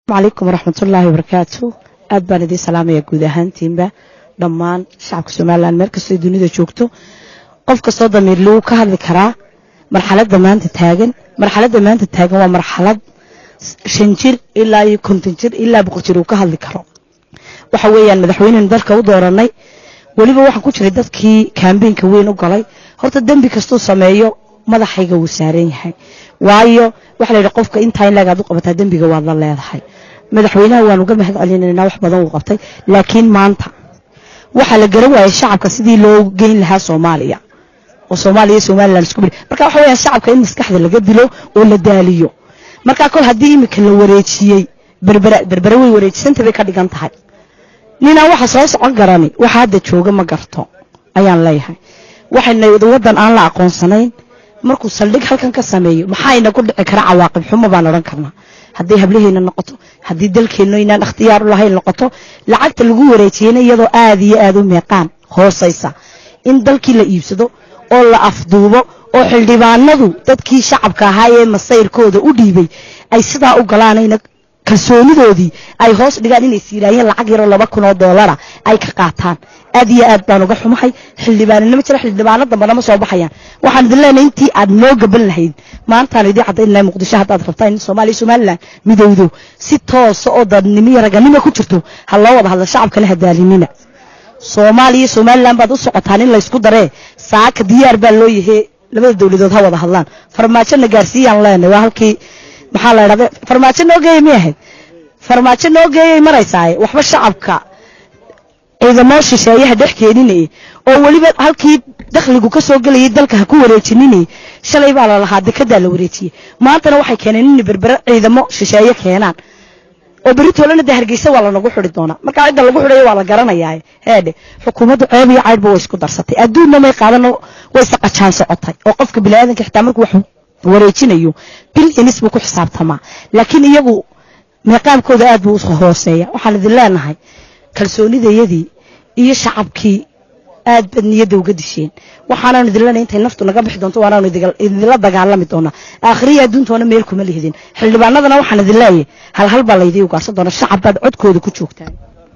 calaykum waraxmatullaahi wabarakaatu aad baan idiin salaamaya guud ahaantiinba dhammaan shacabka somalilan meel kastoo dunida joogto qof kastoo damiirluu ka hadli karaa marxaladda maanta taagan marxaladda maanta taagan waa marxalad shan jir ilaa iyo konton jir ilaa boqol jir uu ka hadli karo waxa weeyaan madaxweynenu dalka u dooranay weliba waxaan ku jiray dadkii kaambeynka weyn u galay horta dembi kastuu sameeyo madaxayga wuu saaran yahay waayo waxa la yidhi qofka intaa in laagaad u qabataa dembiga waad la leedahay madaxweynaha waan uga mahad celinaynaa wax badan uu qabtay laakiin maanta waxaa la garan waayay shacabka sidii loo geyn lahaa soomaaliya oo soomaaliya iyo somalilan isku biri marka waxa weeyaan shacabka in maskaxda laga dilo oo la daaliyo marka kol haddii imika la wareejiyey berbera berbere way wareejisanta bay ka dhigan tahay ninaan waxa soo socon garani waxa hadda jooga ma garto ayaan leeyahay waxayna waddan aan la aqoonsanayn markuu saldhig halkan ka sameeyo maxayna ku dhici kara cawaaqib xumo baan odhan karnaa haddii hablaheyna noqoto haddii dalkeenno inaan ikhtiyaar u lahayn noqoto lacagta lagu wareejiyeyna iyadoo aad iyo aad u meeqaan hoosaysa in dalkii la iibsado oo la afduubo oo xildhibaanadu dadkii shacabka ahaa ee masayrkooda u dhiibay ay sidaa u galaanayna kalsoonidoodii ay hoos dhigaan inay siiraayeen lacag yaroo laba kun oo doolara ay ka qaataan aad iyo aad baan uga xumahay xildhibaanina ma jira xildhibaano dambana ma soo baxayaan waxaan idin leenahay intii aad noo gaban lahayd maantaan idii caddayn lahay muqdisho haddaad rabtaa in soomaaliya somalilan midowdo si toosa oo dadnimo iyo raganimo ku jirto ha loo wada hadla shacabkana hadaalinina soomaaliya somalilan baad u socotaan in laysku daree saaka diyaar baa loo yahay labada dowladood ha wada hadlaan farmaajona gaarsiiyaan leenahay waa halkii maxaa la idhahda farmaajo noo geeyay miyay ahayd farmaajo noo geeyay maraysaaye waxba shacabka ciidamoo shisheeyaha dhex keeninayay oo weliba halkii dakhligu ka soo gelayay dalka ha ku wareejininayay shalay baa la lahaa dekadaa la wareejiyey maantana waxay keeneen inay berbere ciidamo shisheeye keenaan oo beritoolana de hargeysa waa lanagu xidi doonaa markaa cidda lagu xidhayo waa la garanayaa heedhe xukuumaddu ceeb iyo caydhba way isku darsatay adduunna may qaadano way saqajaan socotay oo qofka biniaadanka xitaa markuu wax wareejinayo bil inis buu ku xisaabtamaa laakiin iyagu meeqaamkooda aad buu u hooseeya waxaan idin leenahay kalsoonidayadii iyo shacabkii aad baad niyadda uga disheen waxaanaan idin leenahay intay naftu naga bixi doonto waanaanu idinla dagaalami doonaa aakhiriya adduuntoona meel kuma lihidin xildhibaanadana waxaan idin leeyahay hal hal baa laydii ugaarsan doona shacab baad codkooda ku joogtaan